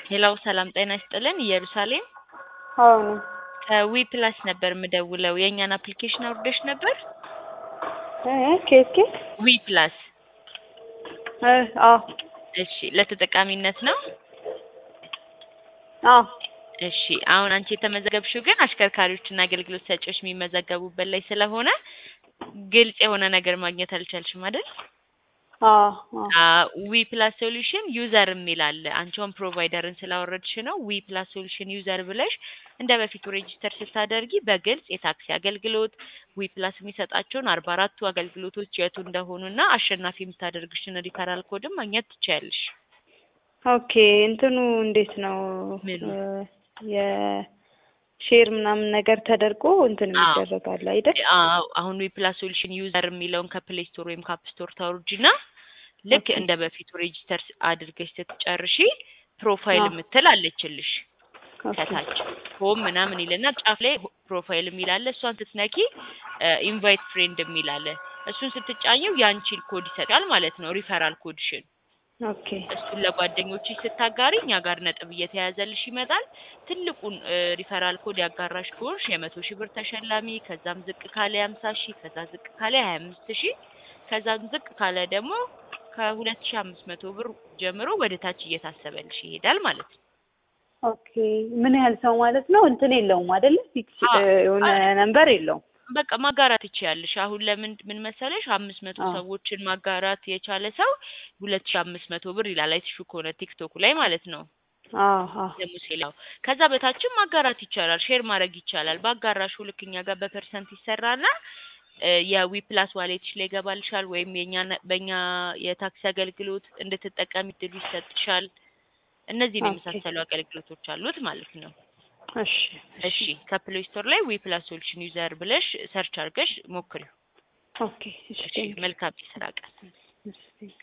ሄላው ሰላም ጤና ይስጥልን። ኢየሩሳሌም አዎ ነው። ከዊ ፕላስ ነበር የምደውለው። የእኛን አፕሊኬሽን አውርደሽ ነበር? እ ኬት ኬት ዊ ፕላስ። እ አዎ እሺ፣ ለተጠቃሚነት ነው። አዎ እሺ፣ አሁን አንቺ የተመዘገብሽው ግን አሽከርካሪዎችና አገልግሎት ሰጪዎች የሚመዘገቡበት ላይ ስለሆነ ግልጽ የሆነ ነገር ማግኘት አልቻልሽም አይደል? አዎ አዎ ዊ ፕላስ ሶሉሽን ዩዘር የሚል አለ። አንቺውን ፕሮቫይደርን ስላወረድሽ ነው ዊ ፕላስ ሶሉሽን ዩዘር ብለሽ እንደ በፊቱ ሬጂስተር ስታደርጊ በግልጽ የታክሲ አገልግሎት ዊ ፕላስ የሚሰጣቸውን አርባ አራቱ አገልግሎቶች የቱ እንደሆኑና አሸናፊ የምታደርግሽን ሪፈራል ኮድም ማግኘት ትችያለሽ። ኦኬ እንትኑ እንዴት ነው? ምኑ? የሼር ምናምን ነገር ተደርጎ እንትን አዎ። ይደረጋል አይደል? አዎ አሁን ዊ ፕላስ ሶሉሽን ዩዘር የሚለውን ከፕሌይ ስቶር ወይም ከአፕ ስቶር ታውርጂና ልክ ኦኬ። እንደ በፊቱ ሬጂስተር አድርገሽ ስትጨርሺ ፕሮፋይል አዎ። የምትል አለችልሽ ኦኬ ከታች ሆም ምናምን ይልና ጫፍ ላይ ሆ- ፕሮፋይል የሚል አለ። እሷን ስትነኪ ኢንቫይት ፍሬንድ የሚል አለ። እሱን ስትጫኘው የአንቺን ኮድ ይሰጣል ማለት ነው፣ ሪፈራል ኮድሽን። ኦኬ እሱን ለጓደኞችሽ ስታጋሪ እኛ ጋር ነጥብ እየተያዘልሽ ይመጣል። ትልቁን ሪፈራል ኮድ ያጋራሽ ከሆንሽ የመቶ ሺህ ብር ተሸላሚ፣ ከዛም ዝቅ ካለ የሀምሳ ሺህ ከዛ ዝቅ ካለ የሀያ አምስት ሺህ ከዛም ዝቅ ካለ ደግሞ ከሁለት ሺህ አምስት መቶ ብር ጀምሮ ወደ ታች እየታሰበልሽ ይሄዳል ማለት ነው። ኦኬ ምን ያህል ሰው ማለት ነው? እንትን የለውም አይደለ? ፊክስ አዎ። የሆነ ነንበር የለውም። በቃ ማጋራት ትችያለሽ። አሁን ለምን ምን መሰለሽ አምስት መቶ አዎ። ሰዎችን ማጋራት የቻለ ሰው ሁለት ሺህ አምስት መቶ ብር ይላል። አይተሽው ከሆነ ቲክቶክ ላይ ማለት ነው አዎ አዎ ለሙሴ ላይ ከዛ በታችም ማጋራት ይቻላል፣ ሼር ማድረግ ይቻላል። ባጋራሹ ልክ እኛ ጋር በፐርሰንት ይሰራና እ የዊ ፕላስ ዋሌትሽ ላይ ይገባልሻል፣ ወይም የኛ በእኛ የታክሲ አገልግሎት እንድትጠቀሚ እድሉ ይሰጥሻል። እነዚህን ኦኬ። የመሳሰሉ አገልግሎቶች አሉት ማለት ነው። እሺ እሺ ከፕሌይ ስቶር ላይ ዊ ፕላስ ሶሉሽን ዩዘር ብለሽ ሰርች አድርገሽ ሞክሪው። ኦኬ እሺ እሺ ቴንክ መልካም የስራ ቀን። ዩ